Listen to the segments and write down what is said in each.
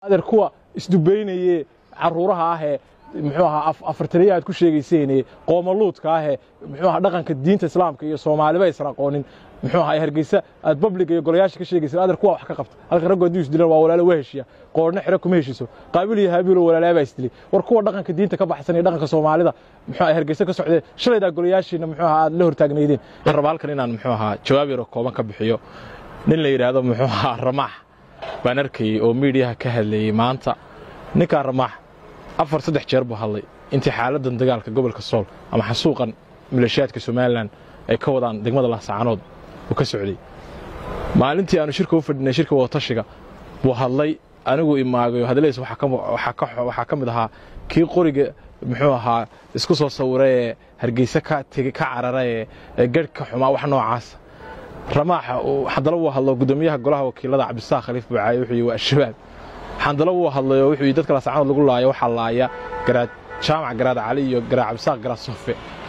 adeer kuwa isdubaynaye caruuraha ahee muxuu ahaa afartaniya aad ku sheegayseene qoomaluudka ahee muxuu ahaa dhaqanka diinta islaamka iyo soomaaliba aysan aqoonin muxuu ahaa hargeysa aad babliga iyo golayaasha ka sheegaysa adeer kuwa wax ka qabta halka raggu hadduu isdilan waa walaalo waa heshiya qoorna xiro kuma heshiso qaabil iyo haabiilo walaalaabaa isdilay war kuwa dhaqanka diinta ka baxsan iyo dhaqanka soomaalida muxuu ahaa hargeysa ka socdee shalaydaa golayaashiina muxuu ahaa aad la hortaagnaydeen waxaan rabaa halkan inaan muxuu ahaa jawaab yaro kooban ka bixiyo nin la yidhaahdo muxuu ahaa ramaax baan arkayey oo miidiyaha ka hadlayey maanta ninkaa ramaax afar saddex jeer buu hadlay intii xaaladdan dagaalka gobolka sool ama xasuuqan maleeshiyaadka somalilan ay ka wadaan degmada laasacanood uu ka socday maalintii aanu shirka u fadhinay shirka wadatashiga buu hadlay anigu imaagayo hadlays waxaa ka mid ahaa kii qoriga muxuu ahaa isku soo sawira ee hargeysa ka tegi ka carara ee garh ka xumaa wax noocaasa ramaaxa haddana wuu hadlo guddoomiyaha golaha wakiilada cabdisaaq khaliif buucaaye wuxuu yihi waa al-shabaab xandalo wuu hadlayoo wuxuu yidhi dadka laasacanood lagu laayo waxaa laaya garaad jaamac garaad cali iyo garaad cabdisaaq garaad sofe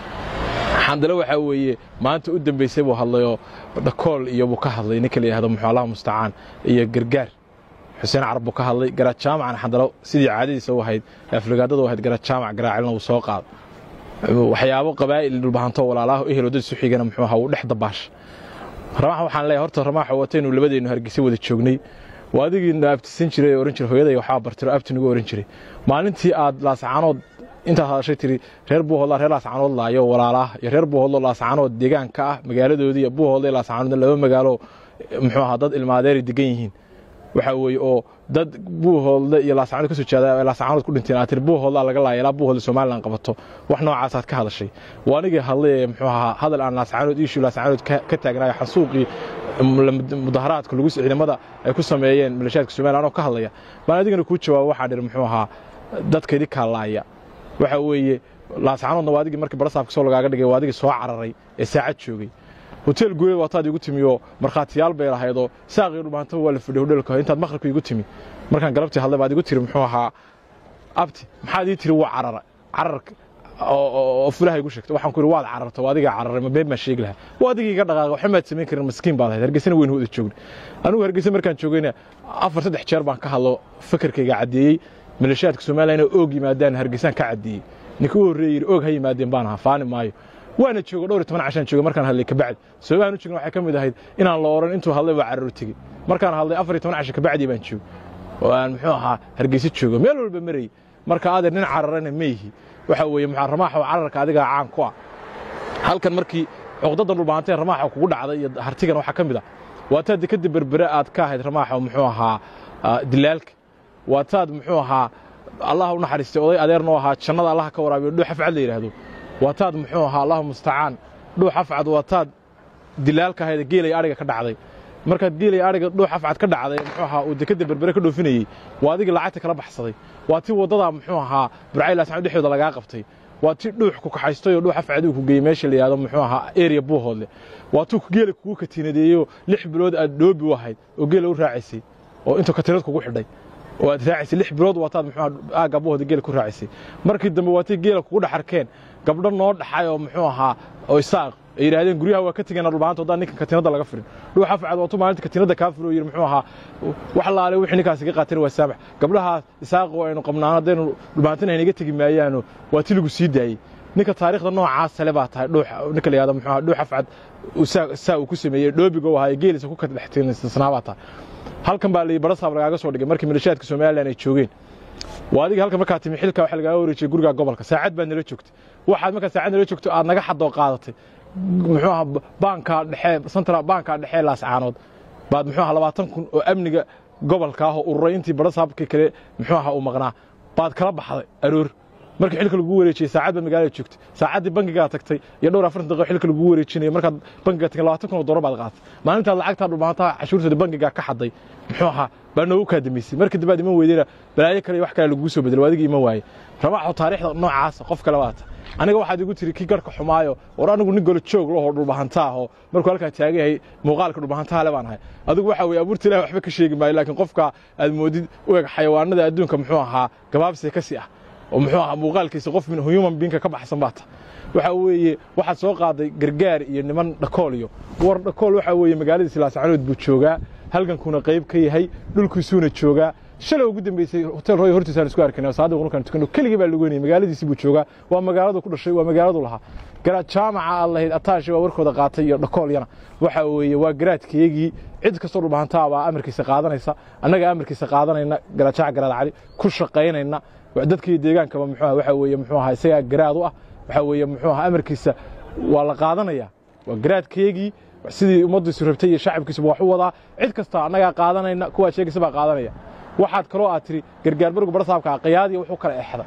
xandalo waxaa weeye maanta u dambaysay buu hadlayoo dhakool iyo buu ka hadlay ninka la yidhahdo muxuu allah mustacaan iyo gargaar xuseen carab buu ka hadlay garaad jaamacna xandalo sidii caadadiisa u ahayd afligaadada u ahayd garaad jaamac garaad calina wuu soo qaado waxyaabo qabaa'il dhulbahanto walaalaha ehel dad isu xigana muxuu ahaa wuu dhex dabaasha ramaax waxaan leeyahay horta ramaaxa wataynu labadeennu hargeysa wada joognay waa adigiina abtisan jiray oo ohan jiray hooyaday waxaa bartiro abti nagu ohan jiray maalintii aad laasacanood intaad hadashay tiri reer buuhoodlaa reer laasacanood laayo walaalaah iyo reer buuhoodlo laasacanood deegaanka ah magaaladoodii buuhoodla laasacanoodna laba magaalo muxuu ahaa dad ilmaadeeray degan yihiin waxaa weeye oo dad buuhoodle iyo laasacanood kasoo jeeda laasacanood ku dhinteen aad tiri buuhoodlaa laga laaya ilaa buuhoodle somalilan qabato wax noocaasaad ka hadashay waa anigii hadlay ee muxuu ahaa hadal aan laasacanood iishu laasacanood ka taagnaayo xasuuqii mudaharaadka lagu ciidamada ay ku sameeyeen maleeshiyaadka somalilan oo ka hadlaya baan adigana kuu jawaabo waxaa dhir muxuu ahaa dadka idinkaa laaya waxa weeye laasacanoodna waa adigii markii barasaafka soo lagaaga dhigay waa adigii soo cararay ee saacad joogay hotel guuleed waataad igu timi oo markhaatiyaal bay lahaydoo saaqii dhumaantaba waa la fadhiya hodheelka intaad maqribka igu timi markaan galabtii hadlay baad igu tiri muxuu ahaa abti maxaad ii tiri waa carara cararka oo fulaha igu sheegtay waxaan ku yidhi waad cararta waa adigaa cararay ma been baan sheegi lahaa waa adigii iga dhaqaaqa waxa maad samayn karin maskiin baad ahayd hargeysana weynu wada joognay anigu hargeysa markaan joogayna afar saddex jeer baan ka hadlo fikirkayga caddeeyey maleeshiyaadka somalilan oo oog yimaadaan hargeysaan ka caddeeyey ninka u horreeyey yidhi oog ha yimaadeen baan ahaa faani maayo waana joogo dhowr iyo toban cashaan jooga markaan hadlay kabacdi sababahan u joogna waxay ka mid ahayd inaan la oran intuu hadlay waa cararo tegey markaan hadlay afar iyo toban casha kabacdii baan joogo oo aan muxuu ahaa hargeysa joogo meel walba marayy marka adeer nin cararana ma yihi waxa weeye muxuu ramaaxa oo cararka adigaa caan ku ah halkan markii cuqdada dhulbaantee ramaaxa kugu dhacday iyo hartigan waxaa ka mid ah waa taad dekadda berbere aad ka ahayd ramaaxa muxuu ahaa dilaalka waa taad muxuu ahaa allah u naxariistay oday adeerna u ahaa jannada allah ka waraabiyo dhuux afcad la yidhaahdo waa taad muxuu ahaa allahu mustacaan dhuux afcad waa taad dilaalka ahayd geelay adhiga ka dhacday markaad geelay adhiga dhuux afcad ka dhacday muxuu ahaa uu dekadda berbere ka dhoofinayey waa adigii lacagta kala baxsaday waa tii waddadaa muxuu ahaa burcaylaasaan dhexdooda lagaa qabtay waa tii dhuux ku kaxaystay oo dhuux afcad uu ku geeyey meesha la yidhahdo muxuu ahaa area buuhoodle waa tuu geela kugu katiinadeeyey oo lix bilood aad dhoobi u ahayd oo geela u raacaysay oo intuu katiinad kugu xidhay oo aad raacaysay lix bilood waataad muxuu aagga buuhooda geela ku raacaysay markii dambe waa tii geela kugu dhaxarkeen gabdho noo dhaxay oo muxuu ahaa oo isaaq ay yidhaahdeen guryaha waa ka tegeen dhulbaanta haddaan ninkan katiinadda laga firin dhuux afcad waa tu maalinta katiinadda kaa firo yidhi muxuu ahaa wax laale wixii ninkaas iga qaateen waa saamax gabdhahaas isaaqoo aynu qabnaan haddaynu dhulbaantina aynaga tegi maayaano waa ti lagu sii daayey ninka taariikhda noocaas sale baa tahay dhuux ninka la yihahdo muxuu ahaa dhuux afcad saa uu ku sameeyey dhoobiga u ahaa ee geelisa ku kadhextiinsnaa baa tahay halkan baa layii barasaab lagaaga soo dhigay markii maleeshiyaadka somalilan ay joogeen waa adiga halkan markaa timi xilka waxa lagaaga wareejiyey guriga gobolka saacad baad nala joogtay waxaad markaa saacad nala joogto aad naga xadoo qaadatay muxuu ahaa baanka dhexe central baanka dhexe laascaanood baad muxuu ahaa labaatan kun oo amniga gobolka ah oo ururay intii barasaabkii kale muxuu ahaa uu maqnaa baad kala baxday aroor markii xilka lagu wareejiyey saacad baad magaalada joogtay saacaddii bangigaa tagtay iyo dhowr afartan daqiiqo xilka lagu wareejinayay markaad bangiga tagtay labaatan kun oo doolar baad qaadatay maalintaad lacagtaa dhulbaantaha cashuurtooda bangigaa ka xaday muxuu ahaa baa noogu kaa damaysay markii dambe aad iman weydayna balaayo kale iyo wax kale lagugu soo bedelo waa adigii iman waaye ramaaxo taariikhda noocaasa qof kale baata aniga waxaad igu tiri kii garhka xumaayo war anigu nin golo joog lahoo dhulbahanta ahoo markuu halkaa taagan yahay muuqaalka dhulbahantaha le baan ahay adigu waxa weye abuurta ilahi waxba ka sheegi maayo laakiin qofka aad moodid u eg xayawaanada adduunka muxuu ahaa gabaabsi ka sii ah oo muxuu ahaa muuqaalkiisa qof human beingka ka baxsan baa ta waxa weeye waxaad soo qaaday gargaar iyo niman dhakool iyo war dhakool waxa weeye magaaladiisi laascanood buu joogaa halgankuna qayb ka yahay dhulkiisuuna joogaa shalay ugu dambeysay hotel roy hortiisa aan isku arkaynay saadiq markaan tukano keligii baa lugeynayay magaaladiisii buu joogaa waa magaaladu ku dhashay waa magaaladu lahaa garaad jaamaca aad lahayd ataashi waa warkooda qaatay iyo dhakoolyana waxa weeye waa garaadkeygii cid kastoo dhulbahantaa baa amarkiisa qaadanaysa annaga amarkiisa qaadanayna garaad jaac garaad cali ku shaqaynayna dadkii deegaankaba muxuu waxa weeye muxuu ahaa isagaa garaad u ah waxa weeye muxuu ahaa amarkiisa waa la qaadanaya waa garaadkeygii sidii ummaddiisu rabtay iyo shacabkiisuba wax u wadaa cid kasta annagaa qaadanayna kuwaad sheegaysa baa qaadanaya waxaad kaloo aad tiri gargaar barigu barsaabka qayaadiya wuxuu kala exda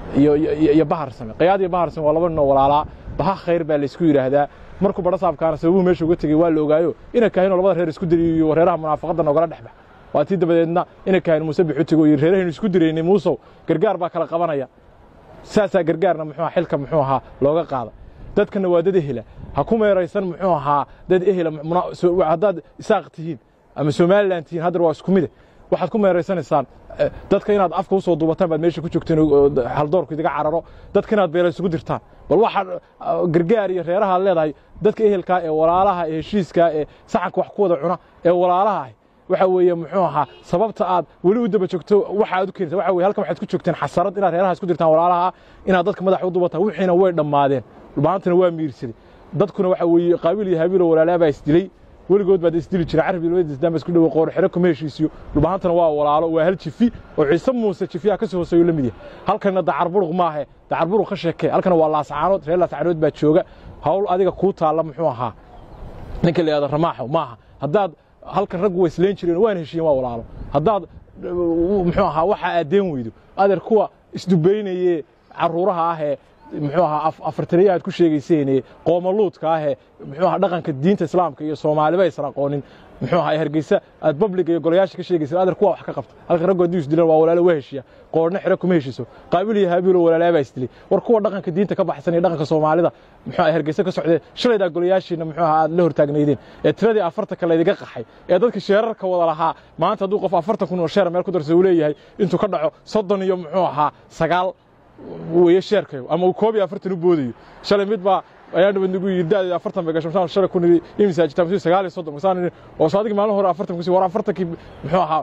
iyo bahar same qayaad iyo bahar same waa laba ninoo walaalaa baha khayr baa laysku yidhaahdaa markuu barsaabkaana sababuhu meesha uga tegey waa la ogaayo ina kahinoo labada reer isku diriyo iyo reeraha munaafaqadda nogala dhexbax waa tii dabadeedna ina kahin muuse bixu tego iyo reerahaynu isku diraynay muusow gargaar baa kala qabanaya saasaa gargaarna muxuu xilka muxuu ahaa looga qaada dadkana waa dad ehela ha ku meeraysan muxuu ahaa dad ehela haddaad isaaq tihiin ama somalilan tihiin haddar waa isku mide waxaad ku meeraysanaysaan dadka inaad afka usoo duubataan baad meesha ku joogteen haldoorku idiga cararo dadka inaad beela isugu dirtaan bal waxaad gargaar iyo reeraha ad leedahay dadka ehelkaa ee walaalaha ee heshiiskaa ee saxanka wax ku wada cuna ee walaalaha ah waxa weeye muxuu ahaa sababta aad weli u daba joogto waxa aad u keenaysa waxa weye halkan waxaad ku joogteen xasarad inaad reeraha isku dirtaan walaalaha inaad dadka madaxa u duubataan wixiina way dhammaadeen dhulbaantana waa miirsaday dadkuna waxa weeye qaabiil iyo habiilo walaalaa baa isdilay weligood baad isdili jira carabi labadiisdaan isku dhowo qoor xiro kuma heshiisiyo dhulbahantana waa walaalo waa hal jifi oo ciise muuse jifiyaha ka soo hooseeyo la mid yahay halkanna dacarburuq maahe dacarburuq ka sheekee halkana waa laascaanood reer laascaanood baa jooga hawl adiga kuu taalla muxuu ahaa ninka la yihahdo ramaaxo maaha haddaad halkan raggu way isleen jireen waan heshiiyeen waa walaalo haddaad muxuu ahaa waxa aadeen weydo adeer kuwa isdubaynaye carruuraha ahee muxuu ahaa afartaniya aad ku sheegayseene qoomaluudka ahee muxuu ahaa dhaqanka diinta islaamka iyo soomaaliba aysan aqoonin muxuu ahaa hargeysa aad babliga iyo golayaasha ka sheegaysa adeer kuwa wax ka qabta halka raggu haddii isdilan waa walaalo waa heshiya qoorna xiro kuma heshiiso qaabil iyo haabiilo walaalaa baa isdilay war kuwa dhaqanka diinta ka baxsan iyo dhaqanka soomaalida muxuu ahaa hargeysa ka socdeen shalaydaa golayaashiina muxuu ahaa aad la hortaagnaydeen ee tiradii afartanka laydiga qaxay ee dadka sheerarka wada lahaa maanta hadduu qof afartan kun oo sheer meel ku darsa uu leeyahay intuu ka dhaco soddon iyo muxuu ahaa sagaal weye sheerkayo ama uu koob iyo afartan u boodayo shalay mid baa ayaa nabad nagu yidhi da'deeda afartan bay gasho masaan shalay kun imisaa jirtaa masuu sagaal iyo soddon masaan oo saadigi maalin hore afartan kusi war afartankii muxuu ahaa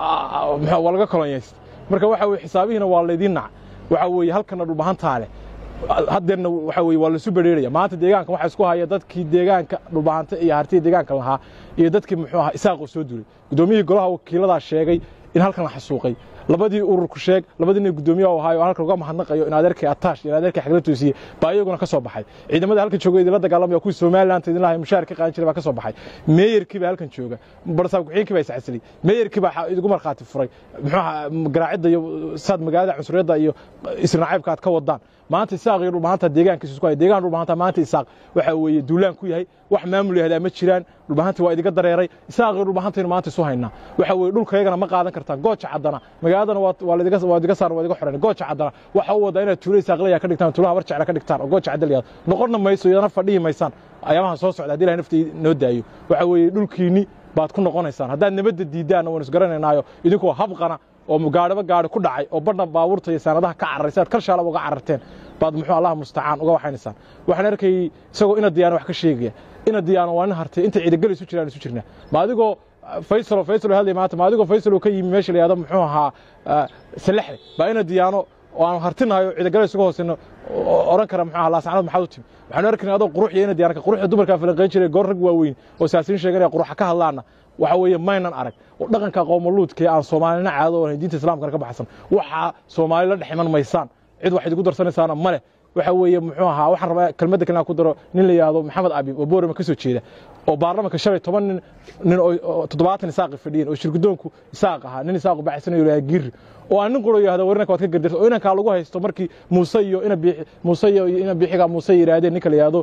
muxuu waa laga kolonyaystay marka waxa weye xisaabihiina waa laydiin naca waxa weeye halkana dhulbahantaa leh haddeerna waxa weye waa laisu bedheeraya maanta deegaanka waxaa isku haya dadkii deegaanka dhulbahanta iyo hartiya deegaanka lahaa iyo dadkii muxuu ahaa isaaqoo soo duulay guddoomiyihii golaha wakiiladaa sheegay in halkan la xasuuqay labadii ururku sheeg labadii nin guddoomiyaha u ahaayo halkan uga mahadnaqayo in adeerkii ataash iyo adeerkii xagla toosiye baa iyaguna ka soo baxay ciidamada halkan jooga idinla dagaalamaya kuwii somaliland idin lahay mushaar ka qaadan jiray baa ka soo baxay meeyarkii baa halkan jooga barsaab ku-xigeenkii baa iscasilay meeyarkii baa idigu markhaati furay muxuu ahaa garaacidda iyo saad magaalada cunsuriyadda iyo isrinacaybka aad ka wadaan maanta isaaq iyo dhulbahanta deegaankiisa isku haya deegaan dhulbahanta maanta isaaq waxa weeye duulaan ku yahay wax maamul yahdaa ma jiraan dhulbahantii waa idiga dareeray isaaq iyo dhulbahantaynu maanta isu haynaa waxa weeye dhulkayagana ma qaadan kartaan gooja caddana magaaladana waa ladiga waa idiga saaran waa idiga xoran gooja caddana waxa u wadaa inaad tuulo isaaqlaya ka dhigtaan tuulaha war jecla ka dhigtaan oo gooja cadda la yihahdo noqonna mayso iyadana fadhihi maysaan ayaamaha soo socda haddii ilahay naftii noo daayo waxa weeye dhulkiinni baad ku noqonaysaan haddaad nabadda diiddaanna waynu isgaranaynaayo idinkoo habqana oo gaadhiba gaadhi ku dhacay oo badhan baabuurta iyo saanadaha ka cararaysa aad kal shaalaba uga cararteen baad muxuu allah mustacaan uga waxaynaysaan waxaan arkayay isagoo ina diyaana wax ka sheegaya ina diyaana waa nin hartay inta ciidagel isu jiraan isu jirnaa ma adigoo faysalo faysalo hadlay maanta ma adigoo faysalo ka yimi meesha la yahdo muxuu ahaa salaxle baa ina diyaano oo aan hartinayo ciidagale isuga hoosayno oran kara muxuu ahaa laasacnad maxaad u timi waxaanu arkaynaa adoo qurux iyo ina diyaanka quruxda dumarkaa falanqayn jiray goor rag waaweyn oo siyaasiyiin sheeganaya quruxa ka hadlaana waxa weeye maynan arag oo dhaqanka qowmaluudka aan soomaalina caado oo diinta islaamkana ka baxsan waxaa soomaali la dhex iman maysaan cid wax idigu darsanaysaana ma leh waxa weeye muxuu ahaa waxaan rabaa kelmadda kale aan ku daro nin la yidhaahdo maxamed abib oo boorama ka soo jeeda oo baarlamanka shalay toban nin nin oo toddobaatan isaaqi fadhiyeen oo shirgudoonku isaaq ahaa nin isaaqu baxsanayo lahaa giiri oo aan nin quro yidhahdo warinanka waad ka gardarta oo inankaa lagu haysto markii muuse iyo ina biixi muuse iyo ina biixiga muuse yidhaahdeen ninka la yidhahdo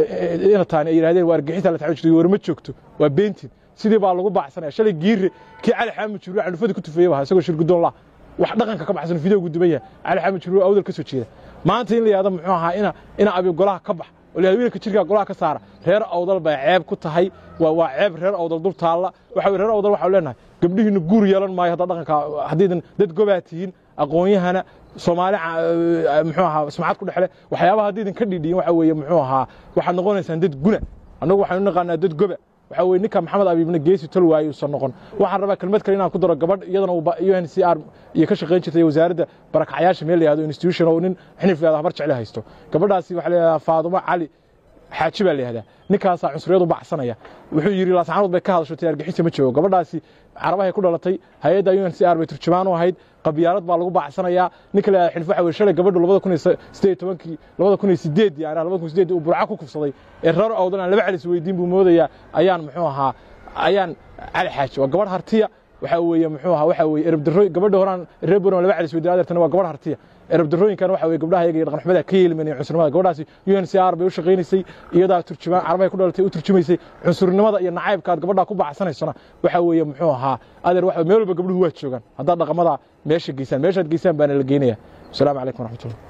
ina taani ay yidhahdeen waa argixisa la taxaw jirtay war ma joogto waa beentin sidii baa lagu baxsanaya shalay giiri kii cali xaamud jiruur candhufadii ku tufeeyey baa isagoo shirgudoon lah wax dhaqanka ka baxsan fideogu duban yahay cali xaamud jiruur awdal ka soo jeeda maanta in la yidhahdo muxuu ahaa ina ina abi golaha ka bax oo la wiilka jirka golaha ka saara reer awdal bay ceeb ku tahay waa waa ceeb reer awdal dul taalla waxa reer awdal waxaa leenahay gabdhihiina guur yeelan maayo hadda dhaqanka haddiidan dad gobaa tihiin aqoon-yahana soomaali muxuu ahaa sumcad ku dhexle waxyaabaha haddiidan ka dhidhiyin waxa weeye muxuu ahaa waxaad noqonaysaan dad guna annagu waxaynu naqaanaa dad goba waxa weye ninka maxamed abiibna geesi tol waaye uusan noqon waxaan rabaa kelmad kale inaan ku daro gabadh iyadana u n c r iyo ka shaqayn jirtay wasaaradda barakacyaasha meel la yahdo institution oo nin xinif leeda habar jecle haysto gabadhaasi waxaa la yidhahdaa faadumo cali xaaji baa la yihahdaa ninkaasaa cunsuriyad u baxsanaya wuxuu yidhi laascaanood bay ka hadasho tay argixisa ma joogo gabadhaasi carabahay ku dhalatay hay-adda u n c r bay turjumaan u ahayd qabyaalad baa lagu bacsanayaa ninka la yihahda xilif waxa weye shalay gabadhu labada kun iyo sideed iyo tobankii labada kun iyo sideeddii aan labada kun sideeddii uu burca ku kufsaday ee reer awdan aan laba calis weydiin buu moodayaa ayaan muxuu ahaa ayaan cali xaaji waa gabadh hartiya waxa weeye muxuu ahaa waxa weeye erabdarro gabadha horaan reer boran laba calis weydiin adeertana waa gabadh hartiya erabdarrooyinkan waxa weye gabdhaha iyaga iyo dhaqanxumada ka yeelmanaya cunsurnimada gabadhaasi u n c r bay u shaqaynaysay iyadaa turjumaan carabahay ku dhalatay u turjumaysay cunsurnimada iyo nacaybka aad gabadhaa ku bacsanaysona waxa weeye muxuu ahaa adeer waxa meel walba gabdhuhu waa joogaan haddaad dhaqamada meesha geysaan meeshaad geysaan baana la geynaya asalaamu calaykum waraxmatullah